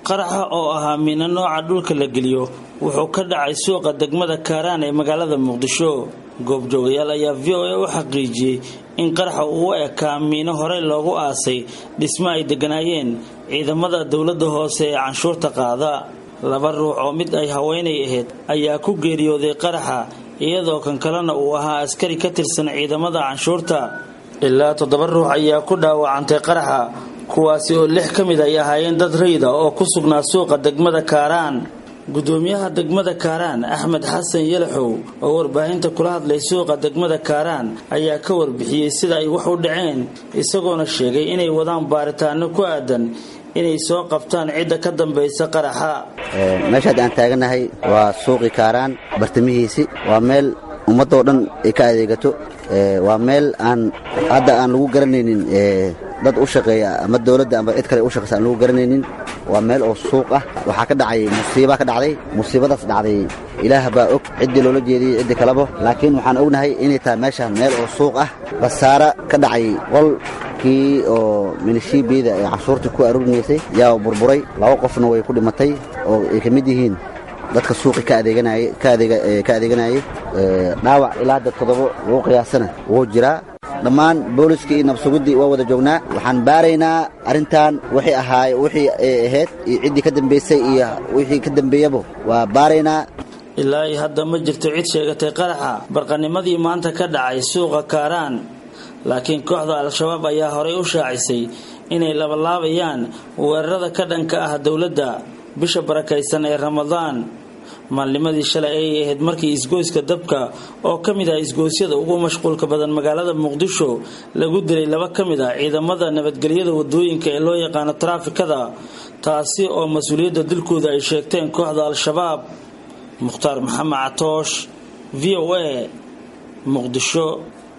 qaraxa oo ahaa miino nooca dhulka la geliyo wuxuu ka dhacay suuqa degmada kaaraan ee magaalada muqdisho goobjoogayaal ayaa v o a u xaqiijiyey in qaraxa uu u ekaa miino horey loogu aasay dhismo ay degganaayeen ciidamada dowladda hoose ee canshuurta qaada laba ruux oo mid ay haweenay ahayd ayaa ku geeriyooday qaraxa iyadoo kan kalena uu ahaa askari ka tirsan ciidamada canshuurta ilaa toddoba ruux ayaa ku dhaawacantay qaraxa kuwaasi oo lix ka mid ay ahaayeen dad rayda oo ku sugnaa suuqa degmada kaaraan gudoomiyaha degmada kaaraan axmed xasan yalaxow oo warbaahinta kula hadlay suuqa degmada kaaraan ayaa ka warbixiyey sida ay wax u dhaceen isagoona sheegay inay wadaan baaritaano ku aadan inay soo qabtaan cidda ka dambaysa qaraxa meeshaad aan taaganahay waa suuqi kaaraan bartamihiisi waa meel ummaddoo dhan ay ka adeegato waa meel aan hadda aan lagu garanaynin dad u shaqeeya ama dowladda ama cid kale u shaqeysa aan lagu garanaynin waa meel oo suuq ah waxaa ka dhacay musiibaa ka dhacday musiibadaas dhacday ilaah baa og ciddii loola jeediyey ciddi kaleba laakiin waxaan ognahay inay tahay meeshaan meel oo suuq ah basaara ka dhacay qolkii oo milishiibiyada ee canshuurtii ku aruurinaysay yaa burburay laba qofna way ku dhimatay oo ay ka mid yihiin dadka suuqi ka adeeganayay dhaawac ilaa hadda toddobo lagu qiyaasana wuu jiraa dhammaan booliskii iyo nabsuguddii waa wada joognaa waxaan baaraynaa arrintan wixii ahaay wixii ay ahayd iyo ciddii ka dambaysay iyo wixii ka dambeeyaba waa baaraynaa ilaa iyo hadda ma jirto cid sheegatay qaraxa barqanimadii maanta ka dhacay suuqa kaaraan laakiin kooxda al-shabaab ayaa horay u shaacisay inay labalaabayaan weerarada ka dhanka ah dowladda bisha barakaysan ee ramadaan maalnimadii shalay ayay ahayd markii isgoyska dabka oo ka mid ah isgoysyada ugu mashquulka badan magaalada muqdisho lagu dilay laba ka mid ah ciidamada nabadgelyada wadooyinka ee loo yaqaano taraafikada taasi oo mas-uuliyadda dilkooda ay sheegteen kooxda al-shabaab mukhtaar maxamed catoosh v o a muqdisho